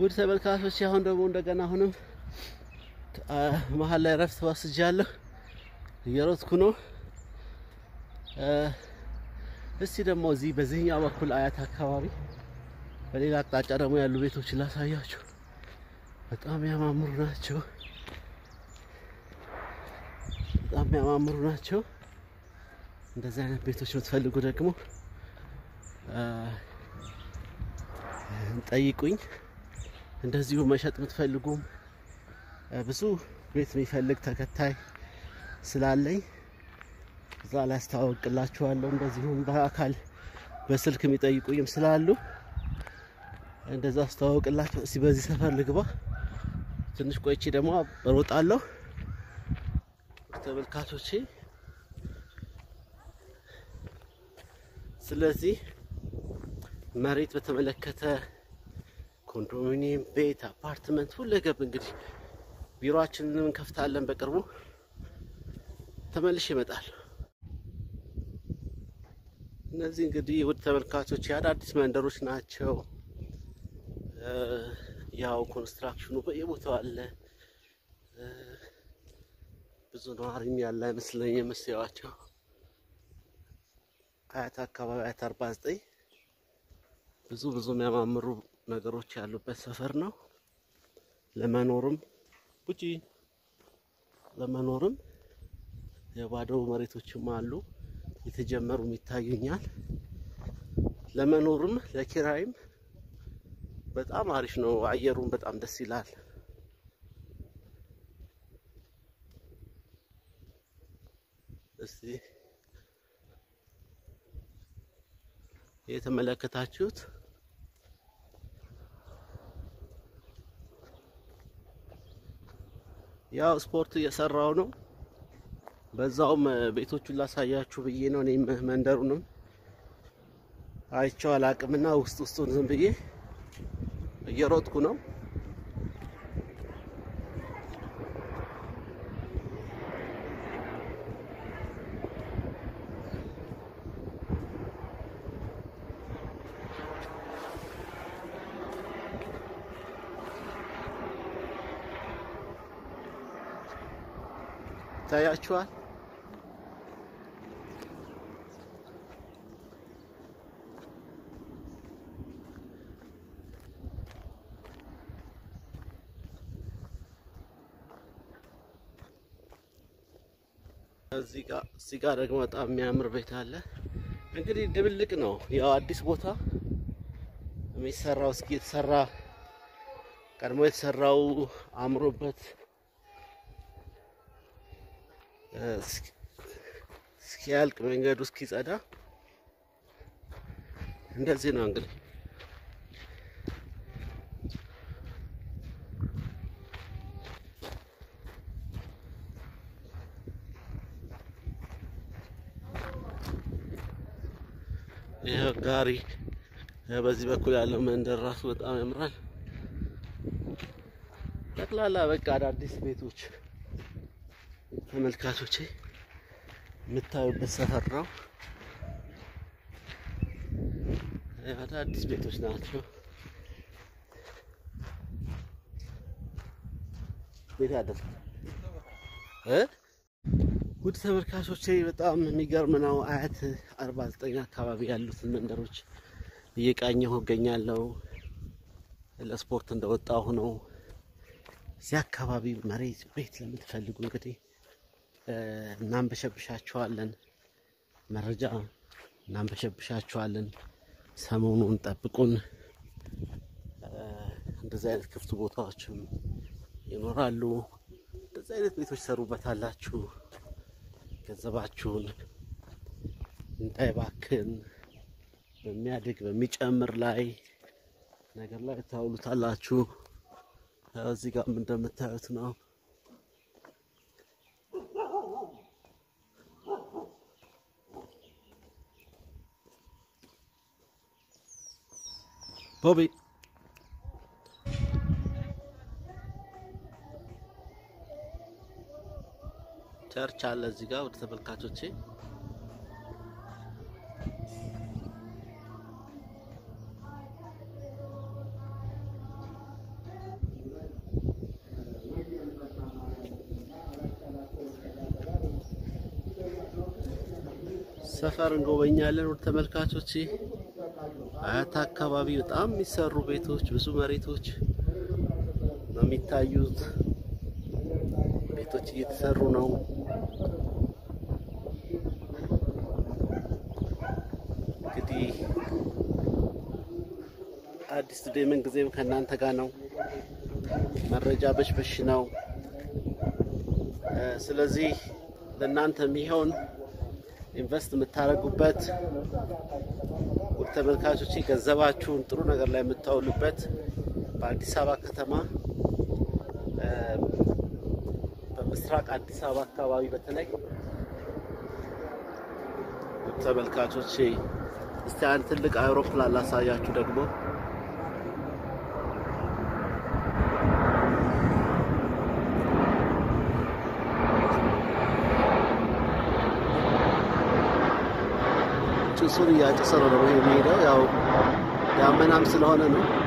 ውድ ተመልካቾች አሁን ደግሞ እንደገና አሁንም መሀል ላይ ረፍት ወስጃለሁ። እየሮጥኩ ነው። እስቲ ደግሞ እዚህ በዚህኛው በኩል አያት አካባቢ በሌላ አቅጣጫ ደግሞ ያሉ ቤቶችን ላሳያችሁ። በጣም ያማምሩ ናቸው። በጣም ያማምሩ ናቸው። እንደዚህ አይነት ቤቶች የምትፈልጉ ደግሞ ጠይቁኝ። እንደዚሁ መሸጥ የምትፈልጉም ብዙ ቤት የሚፈልግ ተከታይ ስላለኝ እዛ ላይ አስተዋወቅላችኋለሁ። እንደዚሁም በአካል በስልክ የሚጠይቁኝም ስላሉ እንደዛ አስተዋወቅላችሁ። እስቲ በዚህ ሰፈር ልግባ። ትንሽ ቆይቼ ደግሞ እሮጣለሁ። ተመልካቾቼ ስለዚህ መሬት በተመለከተ ኮንዶሚኒየም፣ ቤት፣ አፓርትመንት ሁለገብ እንግዲህ ቢሮአችንን እንከፍታለን በቅርቡ። ተመልሼ እመጣለሁ። እነዚህ እንግዲህ ውድ ተመልካቾች የአዳዲስ መንደሮች ናቸው። ያው ኮንስትራክሽኑ በየቦታው አለ። ብዙ ነዋሪም ያለ አይመስለኝ የምስያዋቸው አያት አካባቢ አያት አርባ ዘጠኝ ብዙ ብዙ የሚያማምሩ ነገሮች ያሉበት ሰፈር ነው። ለመኖርም ቡጪ ለመኖርም የባዶ መሬቶችም አሉ የተጀመሩም ይታዩኛል። ለመኖርም ለኪራይም በጣም አሪፍ ነው። አየሩም በጣም ደስ ይላል። እስቲ የተመለከታችሁት ያው ስፖርት እየሰራው ነው። በዛውም ቤቶቹን ላሳያችሁ ብዬ ነው። እኔም መንደሩንም አይቼው አላቅምና ውስጥ ውስጡን ዝም ብዬ እየሮጥኩ ነው። ይታያችኋል። እዚህ ጋር እዚህ ጋር ደግሞ በጣም የሚያምር ቤት አለ። እንግዲህ ድብልቅ ነው። ያው አዲስ ቦታ የሚሰራው እስኪ የተሰራ ቀድሞ የተሰራው አምሮበት እስኪያልቅ መንገዱ እስኪጸዳ እንደዚህ ነው እንግዲህ ይህ ጋሪ በዚህ በኩል ያለው መንደር ራሱ በጣም ያምራል። ጠቅላላ በቃ አዳዲስ ቤቶች ተመልካቾቼ የምታዩበት ሰፈር ነው። አዳዲስ ቤቶች ናቸው። ቤት አደር እ ውድ ተመልካቾቼ በጣም የሚገርም ነው። አያት አርባ ዘጠኝ አካባቢ ያሉትን መንደሮች እየቃኘሁ እገኛለሁ። ለስፖርት እንደወጣሁ ነው። እዚህ አካባቢ መሬት ቤት ለምትፈልጉ እንግዲህ እናንበሸብሻችኋለን፣ መረጃ እናንበሸብሻችኋለን። ሰሞኑን ጠብቁን። እንደዚህ አይነት ክፍት ቦታዎችም ይኖራሉ። እንደዚህ አይነት ቤቶች ሰሩበታላችሁ። ገንዘባችሁን እንዳይባክን በሚያድግ በሚጨምር ላይ ነገር ላይ ታውሉታላችሁ። እዚህ ጋር እንደምታዩት ነው። ቦቢ ቸርች አለ እዚህ ጋር ወደ ተመልካቾቼ ሰፈር እንጎበኛለን። ውድ ተመልካቾች አያት አካባቢ በጣም የሚሰሩ ቤቶች ብዙ መሬቶች ነው የሚታዩት። ቤቶች እየተሰሩ ነው። እንግዲህ አዲስ ቱዴይ ምን ጊዜም ከእናንተ ጋር ነው። መረጃ በሽበሽ ነው። ስለዚህ ለእናንተ የሚሆን ኢንቨስት የምታደርጉበት ውድ ተመልካቾች ገንዘባችሁን ጥሩ ነገር ላይ የምታውሉበት በአዲስ አበባ ከተማ በምስራቅ አዲስ አበባ አካባቢ በተለይ ውድ ተመልካቾች እስቲ አንድ ትልቅ አውሮፕላን ላሳያችሁ ደግሞ ጭሱን እያጨሰ ነው ደግሞ የሚሄደው። ያው ዳመናም ስለሆነ ነው።